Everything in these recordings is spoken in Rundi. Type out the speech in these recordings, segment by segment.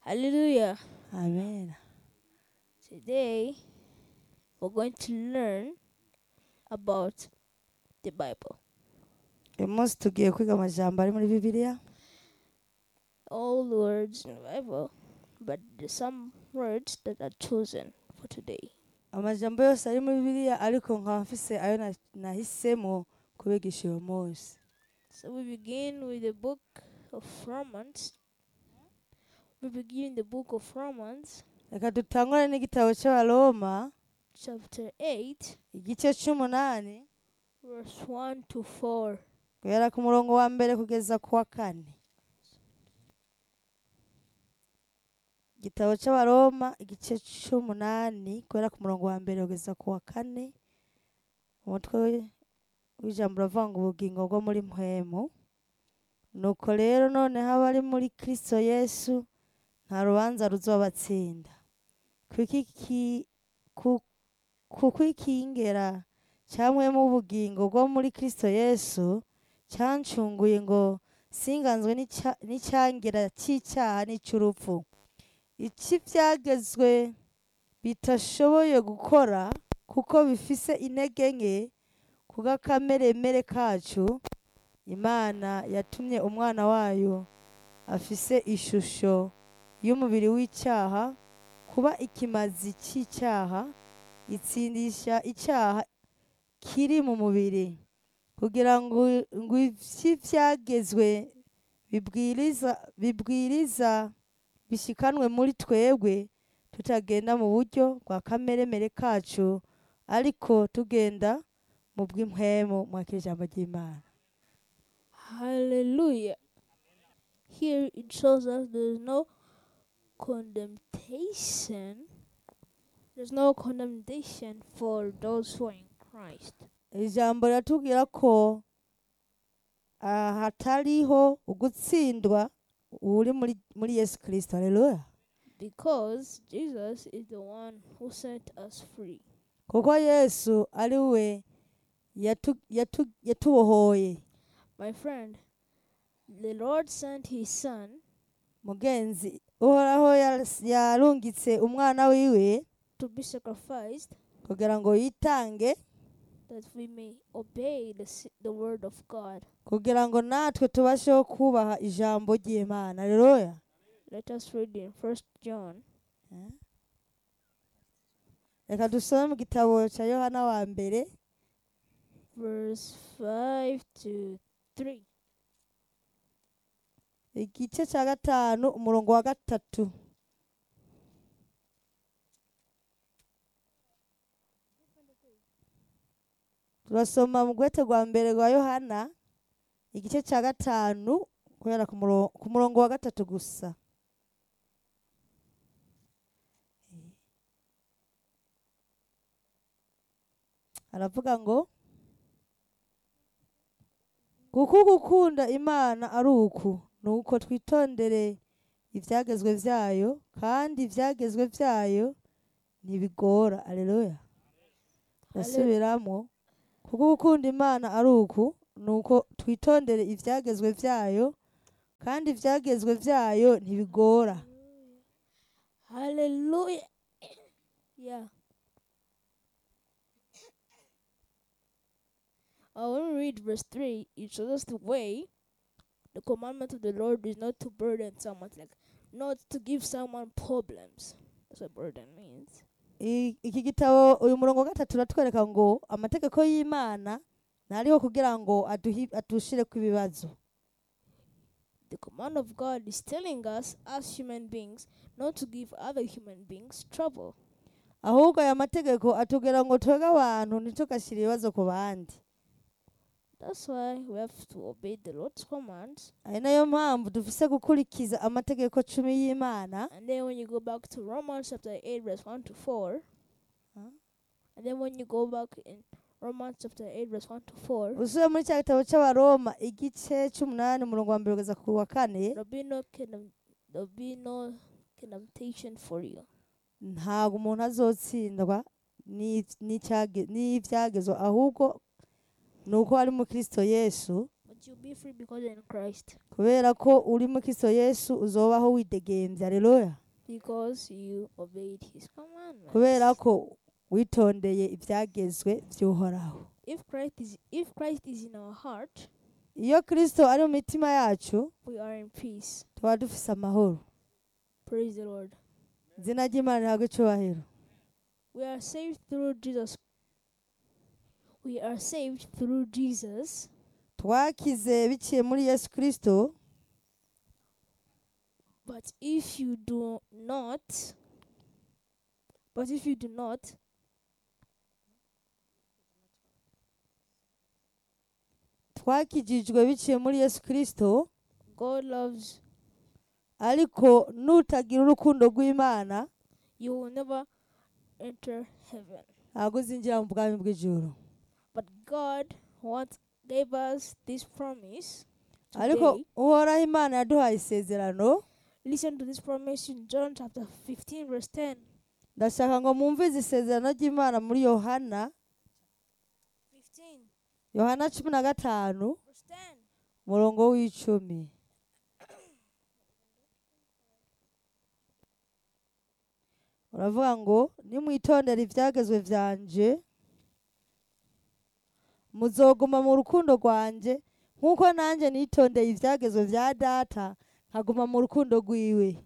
Hallelujah. amen Today, we're going to learn about the Bible. uyu munsi tugiye kwiga amajambo ari muri bibiliya All words in the Bible, but there's some words that are chosen for today. amajambo yose ari muri bibiliya ariko nkaba mfise ayo na- nahisemo kubigisha uyu munsi So we begin with the book of Romans. We begin the book of Romans, reka dutangure n'igitabo cy'abaroma chapter 8, igice cy'umunani verse 1 to 4. guhera ku murongo wa mbere kugeza ku wa kane igitabo cy'abaroma igice cy'umunani guhera ku murongo wa mbere kugeza ku wa kane umutwe wi- w'ijambo uravuga ngo ubugingo bwo muri mpwemu nuko rero noneho abari muri kristo yesu nta rubanza ruzobatsinda kuko iki- ku- kuko ikingera cyamwemo ubugingo bwo muri kristo yesu cyancunguye ngo singanzwe n'icya- n'icyangira cy'icyaha n'icy'urupfu iki byagezwe bitashoboye gukora kuko bifise intege nke kubw'akameremere kacu imana yatumye umwana wayo afise ishusho y'umubiri w'icyaha kuba ikimazi cy'icyaha itsindisha icyaha kiri mu mubiri kugira ngo ngo iby'ibyagezwe bibwiriza bibwiriza bishikanwe muri twebwe tutagenda mu buryo bwa kameremere kacu ariko tugenda mu bw'impwemu mwakira ijambo ry'imana Hallelujah. Here it shows us there's no condemnation. There's no condemnation for those who are in Christ. iri jambo riratubwira ko ah, hatariho ugutsindwa uri muri muri yesu kirisito haleluya Because Jesus is the one who set us free. kuko yesu ari we yatu- yatu- yatubohoye My friend, the Lord sent his son mugenzi uhoraho yas- yarungitse umwana wiwe to be sacrificed kugira ngo yitange that we may obey the, s- the word of God. kugira ngo natwe tubasheho kubaha ijambo ry'imana haleluya Let us read in First John reka dusome mu gitabo cya yohana wa mbere verse 5 to 3. igice cya gatanu umurongo wa gatatu turasoma mu rwete rwa mbere rwa yohana igice cya gatanu guhera ku muro- ku murongo wa gatatu gusa aravuga ngo kuko gukunda imana ari uku ni uko twitondere ibyagezwe byayo kandi ibyagezwe byayo ntibigora aleluya ndasubiramo kuko gukunda imana ari uku ni uko twitondere ibyagezwe byayo kandi ibyagezwe byayo ntibigora Hallelujah. yeah. I want to read verse 3. It shows us the way. The commandment of the Lord is not to burden someone, like not to give someone problems. That's what burden means. I- iki gitabo uyu murongo wa gatatu uratwereka ngo amategeko y'imana ntariho kugira ngo aduhi- adushireko ibibazo The command of God is telling us, as human beings, not to give other human beings trouble. ahubwo aya mategeko atubwira ngo twebwe abantu ntitugashyire ibibazo ku bandi That's why we have to obey the Lord's commands. ari nayo mpamvu dufise gukurikiza amategeko cumi y'imana And then when you go back to Romans chapter 8, verse 1 to 4, Huh? and then when you go back in Romans chapter 8, verse 1 to 4, usubiye muri cya gitabo cy'abaroma igice cy'umunani umurongo wa mbere kugeza ku wa kane there'll be no condemn- there'll be no condemnation for you. ntabwo umuntu azotsindwa n'i- n'icyage- n'ibyagezwe ahubwo ni uko ari mu kirisito yesu But But you'll be free because you're in Christ. kubera ko uri mu kristo yesu uzobaho widegemvye haleluya Because you obeyed his commandments. kubera ko witondeye ibyagezwe by'uhoraho if Christ is if Christ is in our heart, iyo kristo ari mu mitima yacu we are in peace. tuba dufise amahoro Praise the Lord. izina ry'imana rihabwa icubahiro We are saved through Jesus. We are saved through Jesus, twakize biciye muri yesu kristo but if you do not, but if you do not, twakijijwe biciye muri yesu kristo God loves ariko nutagira urukundo rw'imana you will never enter heaven. ntabwo uzinjira mu bwami bw'ijuru But God wants gave us this promise ariko today. uhoraho imana yaduhaye isezerano Listen to this promise in John chapter 15, verse 10. ndashaka ngo mwumvize isezerano ry'imana muri yohana 15, yohana cumi na gatanu verse 10. umurongo w'icumi uravuga ngo nimwitondera ibyagezwe byanje muzoguma mu rukundo rwanjye nk'uko nanjye nitondeye ibyagezwe bya data nkaguma mu rukundo rwiwe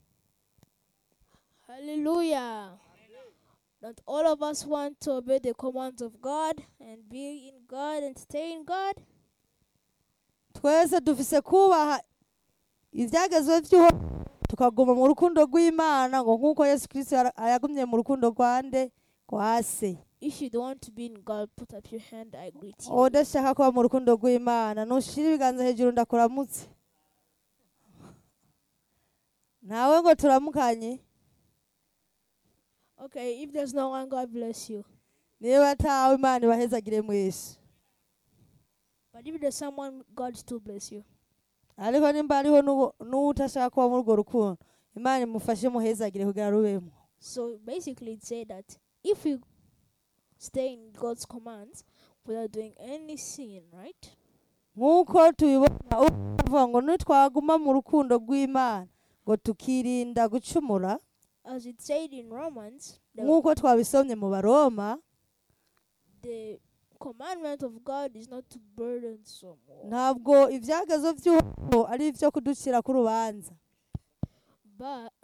Hallelujah. Don't all of us want to obey the commands of God and be in God and stay in God? twese dufise kubaha ibyagezwe by'uwo tukaguma mu rukundo rw'imana ngo nk'uko yesu kirisito yara- yagumye mu rukundo rwa nde rwa se If you don't want to be in God, put up your hand. I greet you. udashaka kuba mu rukundo rw'imana ntushire ibiganza hejuru ndakuramutse nawe ngo turamukanye Okay, if there's no one, God bless you. niba atawe imana ibahezagire mwese But if there's someone, God still bless you. ariko nimba hariho n'uwo- n'utashaka kuba muri urwo rukundo imana imufashe muhezagire kugira rubemo So basically, it said that if we stay in God's commands without doing any sin, right? nk'uko tubibona uvuga ngo nitwaguma mu rukundo rw'imana ngo tukirinda gucumura As it said in Romans, the, nk'uko twabisomye mu baroma the commandment of God is not to burden someone, ntabwo ibyagezo by'uhoraho ari ibyo kuducira ku rubanza but